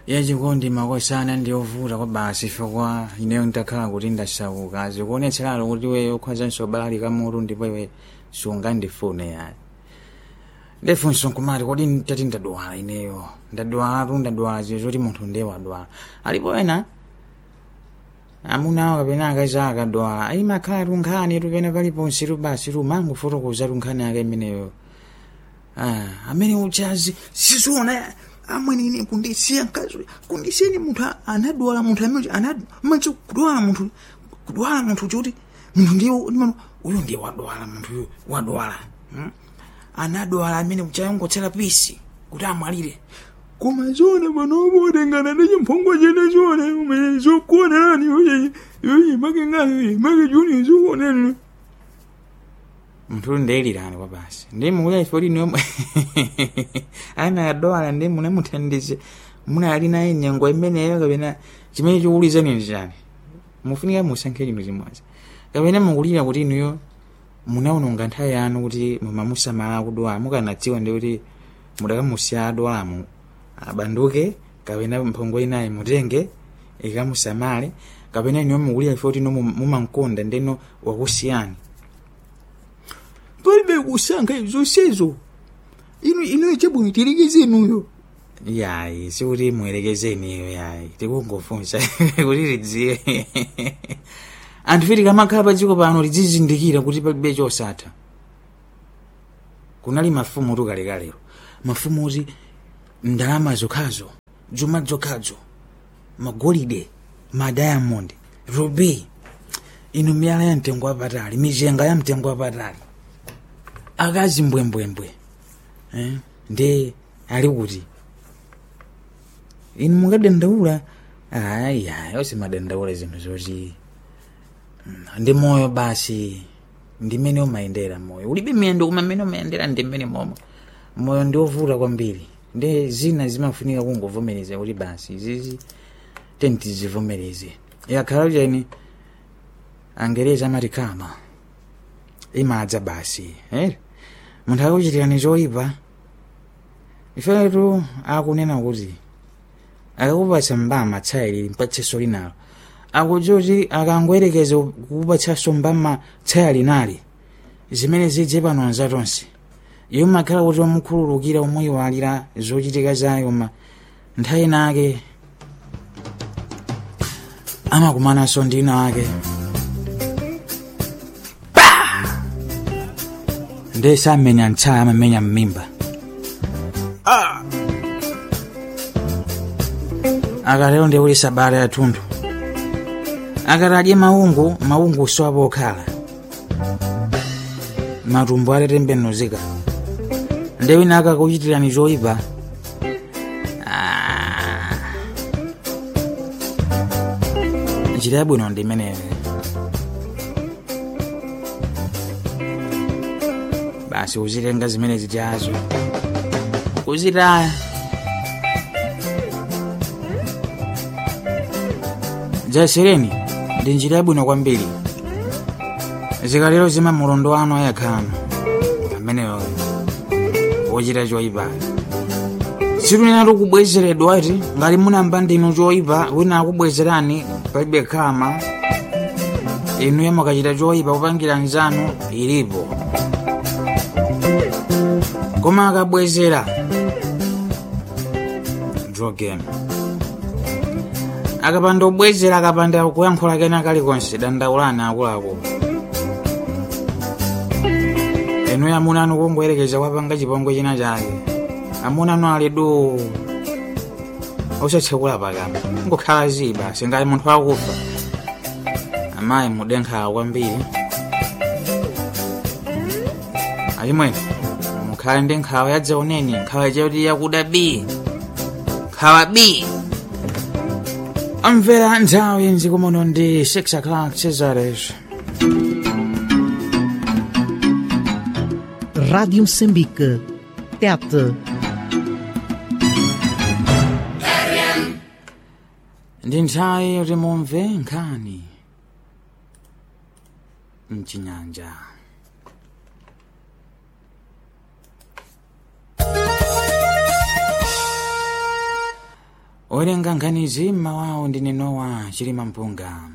yachikondi makosana ndiyovuta kwa basi chifukwa ineyo ndakhala kuti ndasauka zikuonetseralo kuti iweyo ukhwazanso balali kamutu ndipo iwe sungandifune yani ndefunso nkumati kodi tati ndadwala ineyo ndadwalatu ndadwala zinthu zoti munthu ndiye wadwala alipo ena amunawo kapena akazi akadwala imakhala tunkhani tupene paliponse tubasi tumangofotokoza tunkhani ake imeneyo Ah, amene uchazi siziona amwenene kundisiya mkazi kundisiyeni munthu a- anadwala munthu amene anamazi kudwala munthu kudwala munthu choti munthu ndiye ndimano uyu ndiye wadwala munthu uyu wadwala hmm? anadwala amene uchayongotsera pisi kuti amwalire koma zona panopo utengana ndi chimphongwa chene zona umene zokuonerani uye uye makengani uye makechuni zokuonerani mnthu ndeyilirani kwa basi ndi mukuya ife kuti niwe ana adwala ndi munamuthandize munali naye nyengo imeneyo kapena chimene chikuwulizani njani mufunika musankhe chinthu chimodzi kapena mukulira kuti inuyo munaononga nthawi yanu kuti mumamusamala kudwala mukanadziwa ndi kuti mudakamusiya adwalamu abanduke kapena mphongo inayi mutenge ikamusamale kapena inuyo mukulira ife kuti ino mumankonda ndino wakusiyani palibe kusankha zonsezo inu inu chabwino tilekezenuyo yayi sikuti muyerekezeniyo yayi tikungofunsa kuti lidziwe anthu fiti kamakhala pa dziko pano lidzizindikira kuti palibe chosatha kunali mafumu tukalekalero mafumu oti ndalama zokhazo chuma zokhazo magolide madiamond ruby inu miyala ya mtengo wapatali mizenga ya mtengo wapatali akazi mbwembwembwe eh? ndi ali kuti inu mungadandaula aya osimadandaula zinthu zoti mm, ndi moyo basi ndi mmene umayendera moyo ulibe miyendo koma mmene umayendera ndi mmene momwe moyo ndi ovuta kwambiri ndi zina zimafunika kungovomereza kuti basi izizi tentizivomereze yakhala chani angereza amati kama imadza basi eh? munthu akuchitirani zoyipa ifetu akunena kuti akakupatsa mbama tsayi mpatsenso linalo akudziwa kuti akangoyerekeza kukupatsanso mbama tsaya linali zimene zidze pano anzatonse iwo makhala kuti wamukhululukira omweyiwalira zochitika zake koma nthawi nake amakumananso ndi ina ake ndi samenya mtsaya amamenya mmimba akatero ndi kuti sabata yathunthu akati adye maungu maungu soapo okhala matumbo atetembenuzika ndi wina akakuchitirani zoyipa Ah. njira yabwino ndi imeneyo basi uzitenga zimene zitiazo kuzitaya zasereni ndi njira yabwino kwambiri zikalero zima mulondo wanu ayakhano ameneyo wochita choyipa situnena tukubwezeredwa ati ngati munamba ndinu choyipa wina akubwezerani palibe khama inuyo mukachita choyipa kupangira nzanu ilipo koma akabwezera drogem akapanda kubwezera akapanda kuyankhula kena kalikonse dandaulani akuluakulu inuyo amuna anu kungoyerekeza kwapanga chipongwe china chake amuna anu ali du osatsekula pakama ngokhala ziba singati munthu akufa amayi mudenkhala kwambiri achimwene mukhale ndi nkhawa yadzaoneni nkhawa chakuti yakuda b nkhawa b amvera nthawi nzikumono ndi 6 o'clock cesares Rádio Moçambique. Tete. ndi nthawi yoti mumve nkhani mchinyanja owerenga nkhanizi mmawawo ndi Nowa chilima mpunga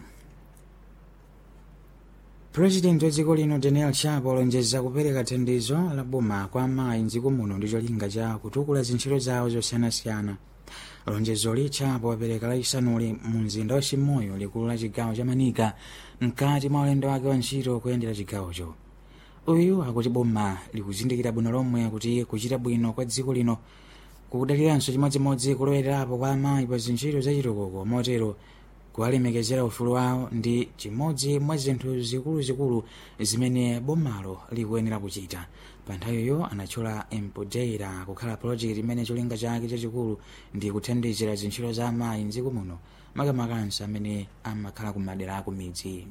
purezidenti wa dziko lino daniel chapo alonjeza kupereka thandizo la boma kwa amayi mdziko muno ndi cholinga cha kutukula zintchito zawo zosiyanasiyana lonjezoli chapo wapereka lachisanuli mu mzinda wa chimoyo likulu la chigawo cha manika mkati mwa ulendo wake wa ntchito kuyendera chigawocho uyu akuti boma likuzindikira bwino lomwe kuti kuchita bwino kwa dziko lino kukudaliranso chimodzimodzi kulowerapo kwa amayi pa zintchito zachitukuko motero kuwalemekezera ufulu wawo ndi chimodzi mwa zinthu zikuluzikulu zimene bomalo likuyenera kuchita pa nthawiyo anatchula empodeira kukhala project imene cholinga chake chachikulu ndi kuthandizira zintchito za amayi mdziko muno makamakanso amene amakhala kumadera aku midzi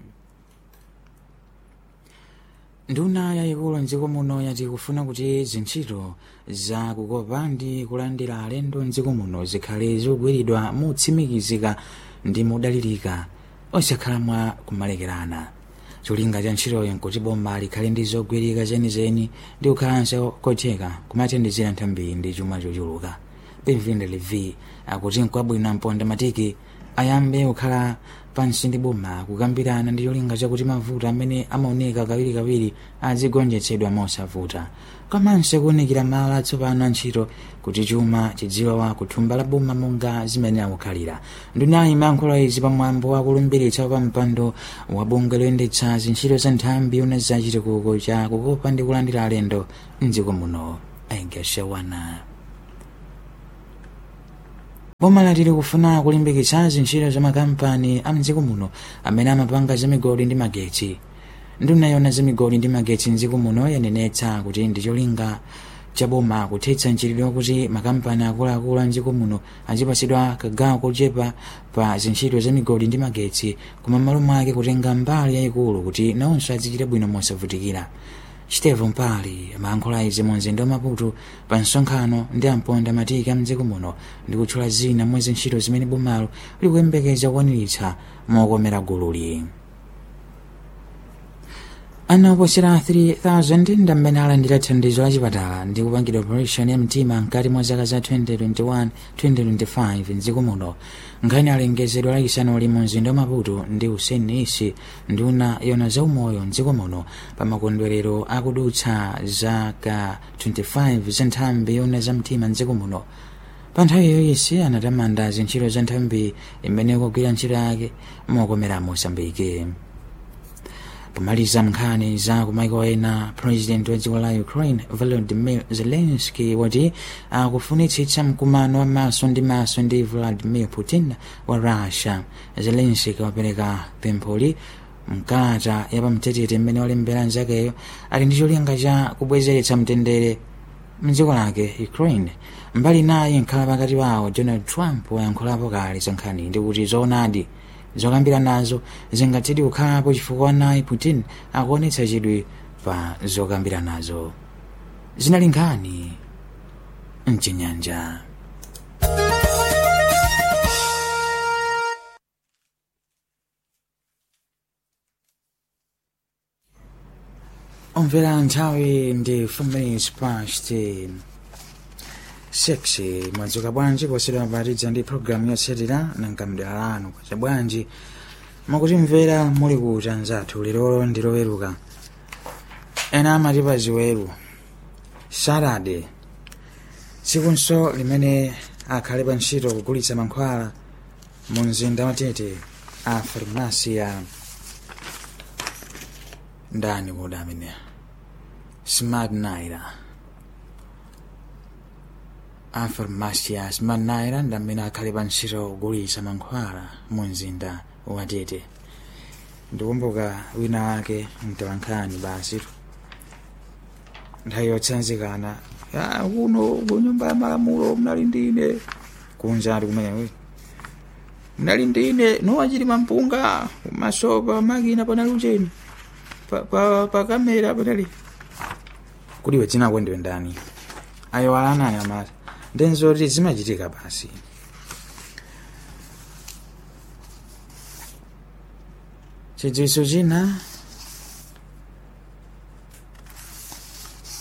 nduna yayikulu mdziko muno yati kufuna kuti zintchito za kukopa ndi kulandira alendo mdziko muno zikhale zikugwiridwa motsimikizika ndi modalirika osakhala mwa kumalekerana cholinga cha ntchitoyo nkuti boma likhale ndi zogwirika zenizeni ndi kukhalanso kotheka kumathandizira nthambi ndi chuma chochuluka benvin levi akuti nkwabwino mponda matiki ayambe kukhala pansi ndi boma kukambirana ndi cholinga chakuti mavuto amene amaoneka kawirikawiri azigonjetsedwa mosavuta komanso kuwunikira malo atsopano a ntchito kuti chuma chidzilowa kuthumba la boma monga zimene akukhalira ndunayi imayankhula izi pamwambo wakulumbiritsa pa mpando wa bungwe loyendetsa zintchito za nthambi una za chitukuko cha kukopa ndi kulandira alendo mdziko muno aigashawana boma lati likufuna kulimbikitsa zintchito za makampani a mdziko muno amene amapanga zamigodi ndi magetsi nduna yona zamigodi ndi magetsi mdziko muno yanenetsa kuti ndi cholinga cha boma kuthetsa mchitidwe wakuti makampani akuluakulu a mdziko muno azipatsidwa kagawo kochepa pa zintchito za migodi ndi magetsi koma m'malo mwake kutenga mbali yayikulu kuti nawonso azichita bwino mosavutikira Steve Mpali amayankhula izi mu mzinda wa Maputo pa msonkhano ndi amponda matiki a mdziko muno ndi kutchula zina mwa zintchito zimene bomalo likuyembekeza kukwaniritsa mokomera gululi ana oposera 3000 ndi amene alandira thandizo la chipatala ndi kupangidwa operation ya mtima mkati mwa zaka za 2021-2025 mdziko muno nkhani alengezedwa lachisanu mu mzinda wa maputo ndi hussein isi nduna yona zaumoyo mdziko muno pa makondwerero akudutsa zaka 25 za nthambi yona za mtima mdziko muno pa nthawiyo isi anatamanda zintchito za nthambi imene ikugwira ntchito yake mokomera mosambike pomaliza nkhani za kumaiko ena president wa dziko la ukraine volodymyr zelensky wati akufunitsitsa mkumano wa maso ndi maso ndi vladimir putin wa russia zelensky wapereka pempholi mkalata yapamtetete mmene walembera nzakeyo ali ndi cholinga cha kubwezeretsa mtendere mdziko lake ukraine mbali naye nkhala pakati pawo donald trump wayankhulapo kale za nkhani ndi kuti zoonadi zokambira nazo zingathedi kukhalapo chifukwa naye putin akuonetsa chidwi pa zokambira nazo zinali nkhani mchinyanja omvera nthawi ndi 4 minutes past 6 mwadzuka bwanji posedwa mapatidza ndi programu yotsatira nangamdera lanu kwacha bwanji makuti mvera muli kuti anzathu lero ndi loweruka ena amati pa ziweru saturday tsikunso limene akhale pa ntchito kugulitsa mankhwala mu mzinda wa tete a farmasiya ndani kuda amene smart naira a farmasiya smart naira ndi amene akhale pa ntchito kugulitsa mankhwala mu mzinda wa tete ndikumbuka wina wake mtawankhani basi nthawi yotsanzikana ya kuno kunyumba ya malamulo mnali ndine kunja ati kumene mnali ndine nowachilima mpunga masopa makina panali ucheni pa, pa, pa kamera panali kuliwe dzinako ndiwe ndani ayo alanani amati ndenzoti zimachitika basi chidziwitso china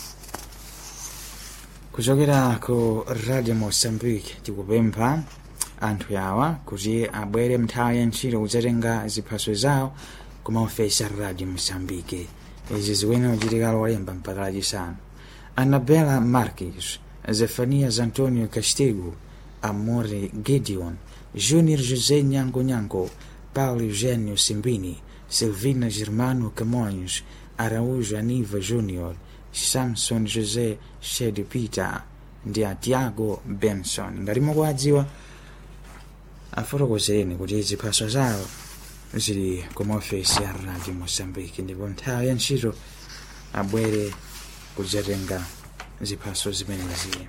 kuchokera ku radio mozambique tikupempha anthu awa kuti abwere mnthawi ya ntchito kudzatenga ziphaso zawo ku maofesi a radio mosambike izi ziwene kuchitika lolemba mpaka lachisanu annabela marques zefanias antonio castego amore gideon junior josé nyango nyango paulo eugênio simbini silvina germano camões araújo aniva júnior samson josé shed peter ndi a tiago benson ngati mukuwadziwa afotokozereni kuti ziphaso zawo zili ku maofesi a radio mosambiki ndipo nthawi ya ntchito abwere kudzatenga ziphaso zimenezi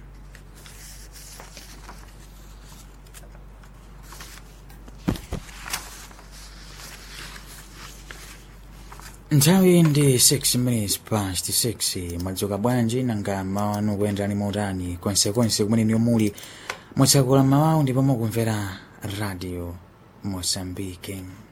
nthawi ndi 6 minutes past 6 mwadzuka bwanji nanga mawanu kuyendani motani konsekonse kumene niyo muli mutsakula mawawu ndipo mukumvera radio mosambike